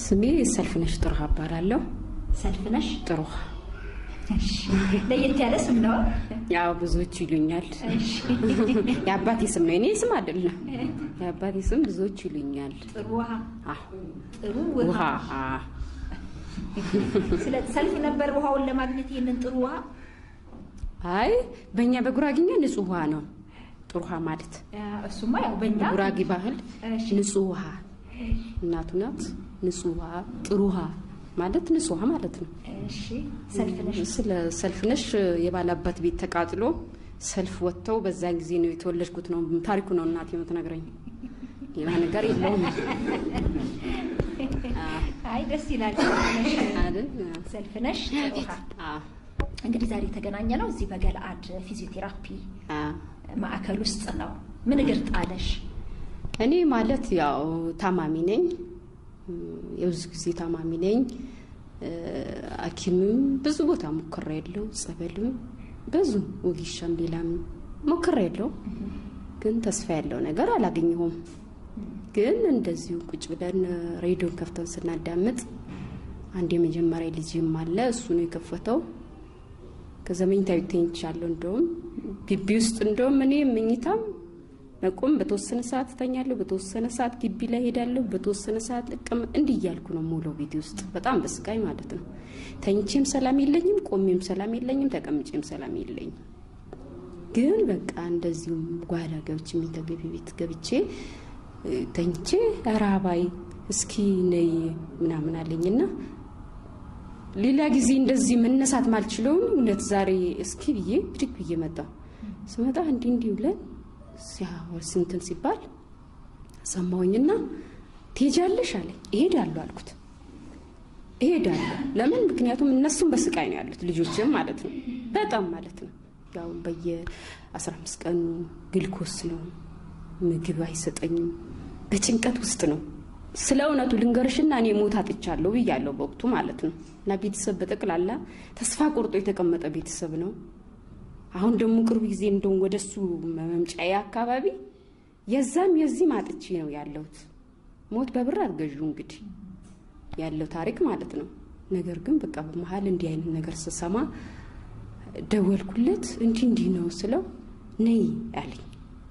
ስሜ ሰልፍነሽ ጥሩሃ እባላለሁ። ሰልፍነሽ ጥሩሃ ለየት ያለ ስም ነው። ያው ብዙዎች ይሉኛል። የአባቴ ስም ነው፣ የኔ ስም አይደለም። የአባቴ ስም ብዙዎች ይሉኛል። ጥሩ ውሃ አዎ፣ ጥሩ ውሃ ውሃ። አዎ። ስለ ሰልፍ ነበር ውሃውን ለማግኘት ይህንን ጥሩ ውሃ አይ በእኛ በጉራጌኛ ንጹህ ውሃ ነው ጥሩ ውሃ ማለት። እሱማ ያው በእኛ በጉራጌ ባህል እሺ። ንጹህ ውሃ እናቱ ናት። ንጹህ ውሃ ጥሩ ውሃ ማለት ንጹህ ውሃ ማለት ነው። እሺ ሰልፍነሽ ስለ ሰልፍነሽ የባላባት ቤት ተቃጥሎ ሰልፍ ወጥተው በዛን ጊዜ ነው የተወለድኩት ነው ታሪኩ ነው እናቴ የምትነግረኝ። ሌላ ነገር የለውም አይ ደስ ይላል። ሰልፍነሽ አይደል? ሰልፍነሽ ጥሩ ውሃ። አዎ፣ እንግዲህ ዛሬ የተገናኘ ነው እዚህ በገለአድ ፊዚዮቴራፒ አዎ። ማዕከል ውስጥ ነው። ምን እግር ጣለሽ? እኔ ማለት ያው ታማሚ ነኝ፣ የብዙ ጊዜ ታማሚ ነኝ። ሐኪምም ብዙ ቦታ ሞክሬ ያለው ጸበልም ብዙ ወጊሻም ሌላም ሞክሬ ያለው ግን ተስፋ ያለው ነገር አላገኘሁም። ግን እንደዚሁ ቁጭ ብለን ሬዲዮን ከፍተን ስናዳምጥ አንድ የመጀመሪያ ልጅም አለ እሱ ነው የከፈተው። ከዛ መኝታ ቤት ተኝቻለሁ። እንደውም ግቢ ውስጥ እንደውም እኔ መኝታም መቆም በተወሰነ ሰዓት እተኛለሁ፣ በተወሰነ ሰዓት ግቢ ላይ ሄዳለሁ፣ በተወሰነ ሰዓት እቅም እንዲህ እያልኩ ነው ሙሉ ቤት ውስጥ በጣም በስቃይ ማለት ነው። ተኝቼም ሰላም የለኝም፣ ቆሜም ሰላም የለኝም፣ ተቀምጬም ሰላም የለኝም። ግን በቃ እንደዚሁም ጓዳ ገብቼ የሚተገቢ ቤት ገብቼ እ፣ ተኝቼ ራባይ እስኪ ነይ ምናምን አለኝና ሌላ ጊዜ እንደዚህ መነሳት ማልችለውን እውነት ዛሬ እስኪ ብዬ ብድግ ብዬ መጣሁ። ስመጣ እንዲህ እንዲህ ብለን ሲያወር ስንትን ሲባል ሰማሁኝና ትሄጃለሽ አለኝ። እሄዳለሁ አልኩት። እሄዳለሁ ለምን? ምክንያቱም እነሱም በስቃይ ነው ያሉት ልጆችም ማለት ነው በጣም ማለት ነው። ያው በየ 15 ቀኑ ግልኮስ ነው ምግብ አይሰጠኝም። በጭንቀት ውስጥ ነው። ስለ እውነቱ ልንገርሽና እኔ ሞት አጥቻለሁ ብያለሁ በወቅቱ ማለት ነው። እና ቤተሰብ በጠቅላላ ተስፋ ቆርጦ የተቀመጠ ቤተሰብ ነው። አሁን ደግሞ ቅርብ ጊዜ እንደውም ወደሱ መምጫዬ አካባቢ የዛም የዚህም አጥቼ ነው ያለሁት። ሞት በብር አትገዡ እንግዲህ ያለው ታሪክ ማለት ነው። ነገር ግን በቃ በመሀል እንዲህ አይነት ነገር ስሰማ ደወልኩለት። እንዲህ እንዲህ ነው ስለው ነይ አለኝ።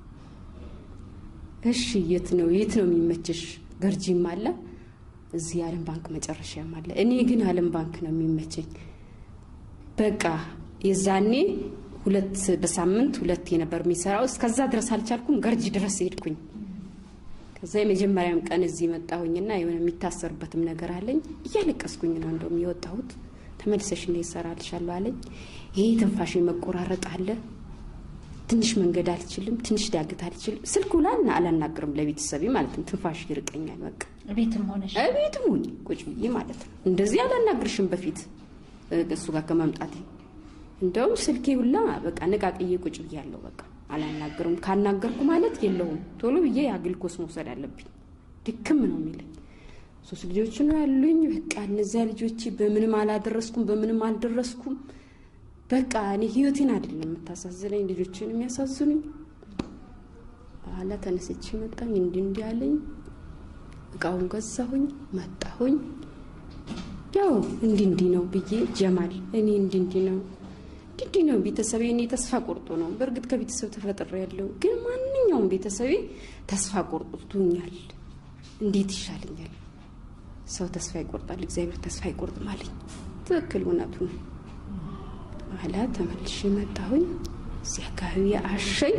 እሺ የት ነው የት ነው የሚመችሽ? ገርጂም አለ እዚህ የዓለም ባንክ መጨረሻም አለ። እኔ ግን ዓለም ባንክ ነው የሚመቸኝ። በቃ የዛኔ ሁለት በሳምንት ሁለት የነበር የሚሰራው። እስከዛ ድረስ አልቻልኩም። ገርጂ ድረስ ሄድኩኝ። ከዛ የመጀመሪያም ቀን እዚህ መጣሁኝና የሆነ የሚታሰርበትም ነገር አለኝ። እያለቀስኩኝ ነው እንደውም የወጣሁት። ተመልሰሽ ነው ይሰራልሻለሁ አለኝ። ይሄ ትንፋሽ መቆራረጥ አለ። ትንሽ መንገድ አልችልም፣ ትንሽ ዳገት አልችልም። ስልኩ ላና አላናግርም ለቤተሰቤ ማለት ነው። ትንፋሽ ይርቀኛል በቃ ቤትም ሆነሽ እቤትም ሁኚ ቁጭ ብዬ ማለት ነው። እንደዚህ አላናግርሽም በፊት እ፣ እሱ ጋር ከመምጣቴ እንደውም ስልኬ ሁላ በቃ ነቃቅዬ ቁጭ ብያለሁ። በቃ አላናግርም። ካናገርኩ ማለት የለውም ቶሎ ብዬ አግልኮስ መውሰድ አለብኝ። ድክም ነው የሚለኝ። ሶስት ልጆች ነው ያሉኝ። በቃ እነዚያ ልጆች በምንም አላደረስኩም፣ በምንም አልደረስኩም። በቃ እኔ ህይወቴን አይደለም የምታሳዝነኝ፣ ልጆችን የሚያሳዝኑኝ። በኋላ ተነስቼ መጣኝ። እንዲህ እንዲህ አለኝ። እቃውን ገዛሁኝ፣ መጣሁኝ። ያው እንዲህ እንዲህ ነው ብዬ ጀማል እኔ እንዲህ እንዲህ ነው እንዲህ እንዲህ ነው ቤተሰቤ እኔ ተስፋ ቆርጦ ነው። በእርግጥ ከቤተሰብ ተፈጥሬ ያለው ግን ማንኛውም ቤተሰቤ ተስፋ ቆርጦኛል። እንዴት ይሻለኛል? ሰው ተስፋ ይቆርጣል፣ እግዚአብሔር ተስፋ አይቆርጥም አለኝ። ትክክል እውነቱ ነው። በኋላ ተመልሼ መጣሁኝ። እዚህ አካባቢ አሸኝ።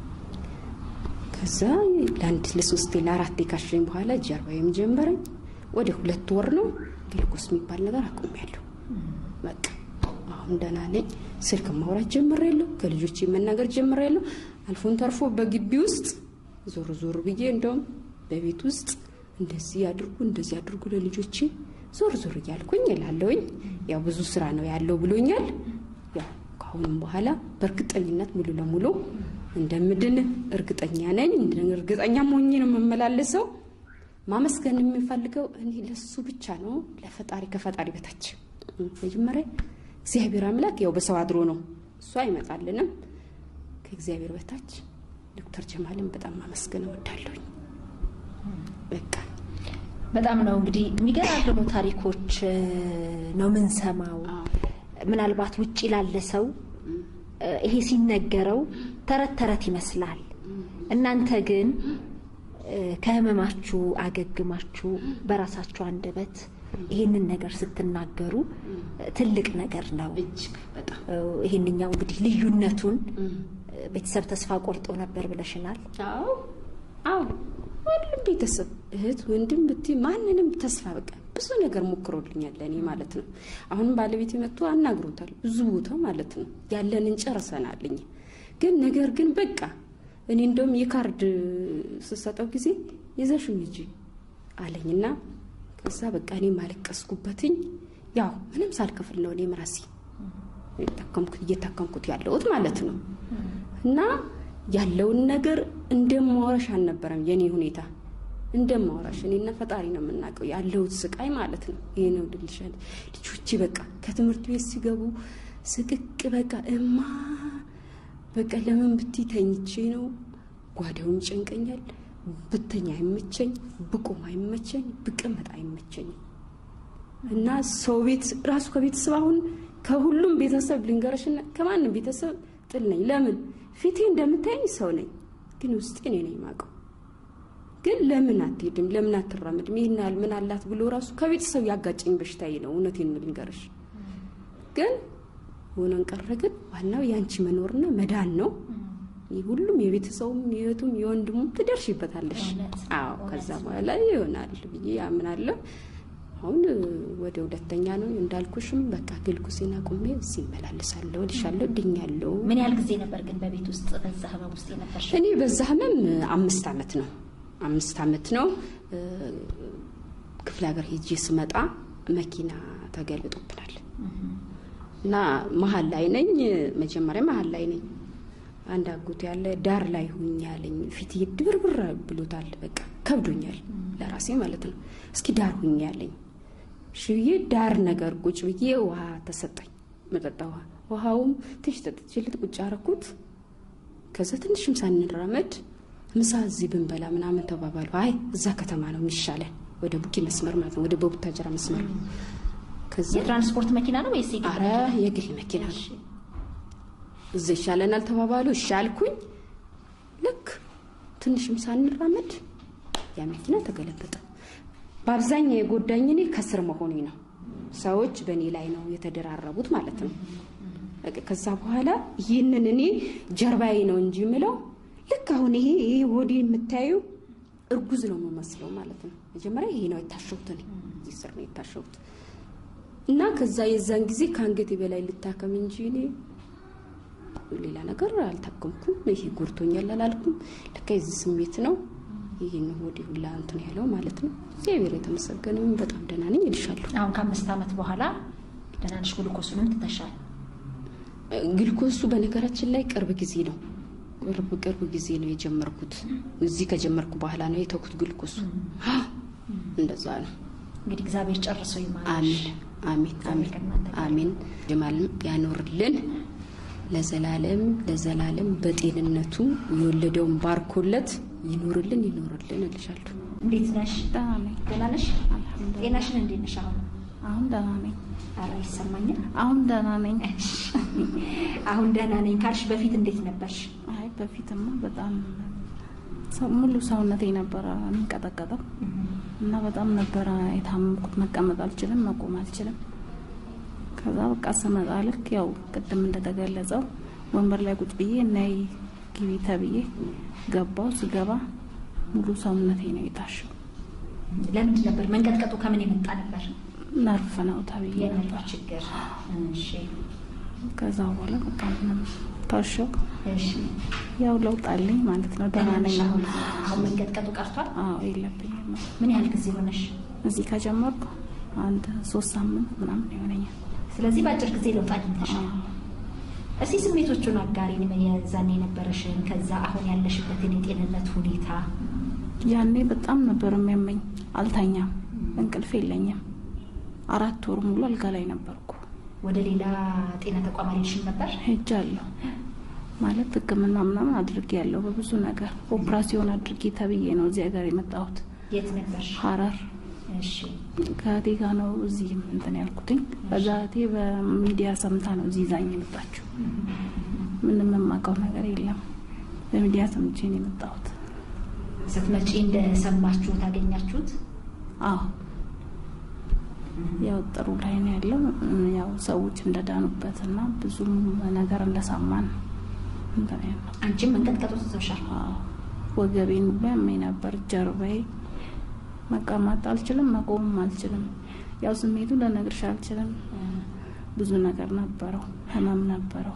ከዛ ለአንድ ለሶስቴ ለአራቴ ካሸኝ በኋላ ጀርባዬም ጀመረኝ። ወደ ሁለት ወር ነው ግልኮስ የሚባል ነገር አቁሜያለሁ። በቃ አሁን ደህና ነኝ። ስልክ ማውራት ጀምሬያለሁ። ከልጆቼ መናገር ጀምሬያለሁ። አልፎን ተርፎ በግቢ ውስጥ ዞር ዞር ብዬ እንደውም በቤት ውስጥ እንደዚህ አድርጉ እንደዚህ አድርጉ ለልጆቼ ዞር ዞር እያልኩኝ እላለሁኝ። ያው ብዙ ስራ ነው ያለው ብሎኛል። ያው ከአሁንም በኋላ በእርግጠኝነት ሙሉ ለሙሉ እንደምድን እርግጠኛ ነኝ። እርግጠኛ ሞኝ ነው የምመላለሰው። ማመስገን የምፈልገው እኔ ለሱ ብቻ ነው፣ ለፈጣሪ ከፈጣሪ በታች መጀመሪያ እግዚአብሔር አምላክ ያው በሰው አድሮ ነው እሱ አይመጣልንም። ከእግዚአብሔር በታች ዶክተር ጀማልን በጣም ማመስገን እወዳለሁኝ። በቃ በጣም ነው እንግዲህ የሚገራርሙ ታሪኮች እ፣ ነው ምንሰማው። ምናልባት ውጭ ላለ ሰው እ፣ ይሄ ሲነገረው ተረት ተረት ይመስላል። እናንተ ግን እ፣ ከህመማችሁ አገግማችሁ በራሳችሁ አንደበት ይህንን ነገር ስትናገሩ እ፣ ትልቅ ነገር ነው። እጅግ በጣም እ፣ ይህንኛው እንግዲህ ልዩነቱን እ፣ ቤተሰብ ተስፋ ቆርጦ ነበር ብለሽናል። አዎ አዎ ሁሉም ቤተሰብ እህት ወንድም ብትይ ማንንም ተስፋ በቃ ብዙ ነገር ሞክሮልኛል ለእኔ ማለት ነው። አሁንም ባለቤት መጥቶ አናግሮታል ብዙ ቦታ ማለት ነው ያለንን ጨርሰናልኝ። ግን ነገር ግን በቃ እኔ እንደውም የካርድ ስሰጠው ጊዜ ይዘሽው ሂጂ አለኝና ከዛ በቃ እኔ ማለቀስኩበትኝ ያው ምንም ሳልከፍል ነው እኔም ራሴ የታከምኩት እየታከምኩት ያለሁት ማለት ነው። እና ያለውን ነገር እንደማወራሽ አልነበረም የኔ ሁኔታ እንደማወራሽ እኔና ፈጣሪ ነው የምናውቀው ያለሁት ስቃይ ማለት ነው። ይሄ ነው ድልሻል ልጆቼ በቃ ከትምህርት ቤት ሲገቡ ስቅቅ በቃ እማ በቃ ለምን ብትይ ተኝቼ ነው ጓዳውን ይጨንቀኛል። ብተኛ አይመቸኝ፣ ብቆም አይመቸኝ፣ ብቀመጥ አይመቸኝም። እና ሰው ቤት ራሱ ከቤተሰብ አሁን ከሁሉም ቤተሰብ ልንገረሽና ከማንም ቤተሰብ ጥል ነኝ። ለምን ፊቴ እንደምታየኝ ሰው ነኝ፣ ግን ውስጤ እኔ ነኝ የማውቀው። ግን ለምን አትሄድም? ለምን አትራመድም? ይህን ያህል ምን አላት ብሎ ራሱ ከቤተሰብ ያጋጨኝ በሽታዬ ነው። እውነቴን ነው ልንገርሽ። ግን ሆነን ቀረ። ግን ዋናው የአንቺ መኖርና መዳን ነው። ይህ ሁሉም የቤተሰቡም የእህቱም የወንድሙም ትደርሽበታለሽ። እውነት፣ አዎ እውነት ከዛ ነው። በኋላ ይሆናል ብዬ አምናለሁ። አሁን ወደ ሁለተኛ ነው እንዳልኩሽም በቃ ግልኩሴን አቁሜ እዚህ እመላለሳለሁ፣ እልሻለሁ፣ ድኛለሁ። ምን ያህል ጊዜ ነበር ግን በቤት ውስጥ በዛ ህመም ውስጥ የነበርሽ? እኔ በዛ ህመም አምስት አመት ነው አምስት አመት ነው። እ፣ ክፍለ ሀገር ሄጄ ስመጣ መኪና ተገልጦብናል እና መሀል ላይ ነኝ። መጀመሪያ መሀል ላይ ነኝ። አንድ አጎት ያለ ዳር ላይ ሁኝ ያለኝ ፊት ድብርብር ብሎታል። በቃ ከብዶኛል ለራሴ ማለት ነው። እስኪ ዳር ሁኝ ያለኝ ሽዬ ዳር ነገር ቁጭ ብዬ ውሃ ተሰጠኝ፣ መጠጣ ውሃ። ውሃውም ትንሽ ጠጥቼለት ቁጭ አረኩት። ከዛ ትንሽም ሳንራመድ ምሳ እዚህ ብንበላ ምናምን ተባባሉ። አይ እዛ ከተማ ነው የሚሻለን፣ ወደ ቡኪ መስመር ማለት ነው፣ ወደ በቡታጀራ መስመር ነው። ከዛ የትራንስፖርት መኪና ነው ወይስ የግል አረ መኪና? የግል መኪና ነው እዛ ይሻለናል ተባባሉ። እሺ አልኩኝ። ልክ ትንሽም ሳንራመድ ያ መኪና ተገለበጠ። በአብዛኛው የጎዳኝ እኔ ከስር መሆኔ ነው። ሰዎች በእኔ ላይ ነው የተደራረቡት ማለት ነው። በቃ ከዛ በኋላ ይህንን እኔ ጀርባዬ ነው እንጂ የምለው ልክ አሁን ይሄ ይሄ ወዲ የምታዩ እርጉዝ ነው የምመስለው ማለት ነው። መጀመሪያ ይሄ ነው የታሸሁት እኔ እዚህ ስር ነው የታሸሁት እና ከዛ የዛን ጊዜ ከአንገቴ በላይ ልታከም እንጂ እኔ ሌላ ነገር አልታከምኩም። ይሄ ጎድቶኛል አላልኩም። ለካ የዚህ ስሜት ነው ይህን ወዲህ ሁላ እንትን ያለው ማለት ነው። እግዚአብሔር የተመሰገነ ይሁን። በጣም ደህና ነኝ እልሻለሁ። አሁን ከአምስት ዓመት በኋላ ደህና ነሽ? ግሉኮሱንም ትተሻል? ግልኮሱ በነገራችን ላይ ቅርብ ጊዜ ነው ቅርብ ቅርብ ጊዜ ነው የጀመርኩት። እዚህ ከጀመርኩ በኋላ ነው የተኩት ግልኮሱ። እንደዛ ነው። እንግዲህ እግዚአብሔር ጨርሶ ይማርሽ። አሚን አሚን አሚን አሚን። ጀማልም ያኖርልን ለዘላለም ለዘላለም በጤንነቱ የወለደውን ባርኮለት ይኖርልን ይኖርልን እልሻለሁ። እንዴት ነሽ? ደህና ነኝ። ደህና ነሽ? አልሐምዱሊላህ። ጤናሽን እንዴት ነሽ? አሁን አሁን ደህና ነኝ። ኧረ ይሰማኛል። አሁን ደህና ነኝ። አሁን ደህና ነኝ ካልሽ በፊት እንዴት ነበርሽ? አይ በፊትማ በጣም ሰው- ሙሉ ሰውነቴ ነበረ የሚንቀጠቀጠው እና በጣም ነበረ የታመምኩት። መቀመጥ አልችልም፣ መቆም አልችልም። ከዛ በቃ ስመጣ ልክ ያው ቅድም እንደተገለጸው ወንበር ላይ ቁጭ ብዬ እናይ ግቢ ተብዬ ገባው። ስገባ ሙሉ ሰውነቴ ነው የታሸው። ለምንድን ነበር መንቀጥቀጡ? ከምን የመጣ ነበር? ነርፍ ነው ተብዬ የነርቭ ነበር። ችግር። እሺ ከዛ በኋላ በቃ ምንም ታሸው። እሺ። ያው ለውጥ አለኝ ማለት ነው። ደህና ደህና ነሽ ነኝ አሁን? አሁን። አሁን መንቀጥቀጡ ቀርቷል? አዎ የለብኝም። ምን ያህል ጊዜ ሆነሽ? እዚህ ከጀመርኩ አንድ ሶስት ሳምንት ምናምን ይሆነኛል። ስለዚህ በአጭር ጊዜ ለውጥ አግኝተሻል። አዎ። እስቲ ስሜቶቹን አጋሪን፣ የዛኔ የነበረሽን ከዛ አሁን ያለሽበትን የጤንነት ሁኔታ። ያኔ በጣም ነበር የሚያመኝ። አልተኛም፣ እንቅልፍ የለኝም። አራት ወር ሙሉ አልጋ ላይ ነበርኩ። ወደ ሌላ ጤና ተቋም አልሄድሽም ነበር? ሄጃለሁ ማለት ሕክምና ምናምን አድርጌ ያለው በብዙ ነገር ኦፕራሲዮን አድርጌ ተብዬ ነው እዚህ ሀገር የመጣሁት። የት ነበርሽ? ሐረር እሺ ከእህቴ ጋር ነው እዚህ እንትን ያልኩትኝ። በዛ እህቴ በሚዲያ ሰምታ ነው እዚህ ይዛኝ የመጣችው። ምንም የማውቀው ነገር የለም። በሚዲያ ሰምቼ ነው የመጣሁት። ስትመጪ እንደሰማችሁ ታገኛችሁት? አዎ ያው ጥሩ ላይ ነው ያለው። ያው ሰዎች እንደዳኑበት እና ብዙም ነገር እንደሰማን እንትን ያለው አንቺም መንቀጥቀጡ ትተውሻል? አዎ ወገቤን ሁሉ ያመኝ ነበር። ጀርባዬ መቀመጥ አልችልም፣ መቆምም አልችልም። ያው ስሜቱ ልነግርሽ አልችልም። ብዙ ነገር ነበረው፣ ህመም ነበረው።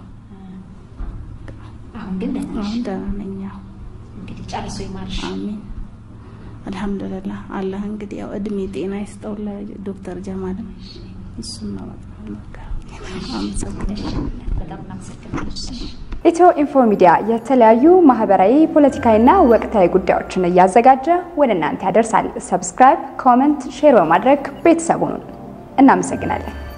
አሁን ግን ደህና ነሽ? አሁን ደህና ነኝ። ያው እንግዲህ ጨርሶ ይማርሽ። አሚን አልሐምዱሊላህ። አላህ እንግዲህ ያው እድሜ ጤና ይስጠው ለዶክተር ጀማልም እሱም ነው በቃ አመሰግናለሁ። በጣም እናመሰግናለን። ኢትዮ ኢንፎ ሚዲያ የተለያዩ ማህበራዊ፣ ፖለቲካዊና ወቅታዊ ጉዳዮችን እያዘጋጀ ወደ እናንተ ያደርሳል። ሰብስክራይብ፣ ኮመንት፣ ሼር በማድረግ ቤተሰቡን እናመሰግናለን።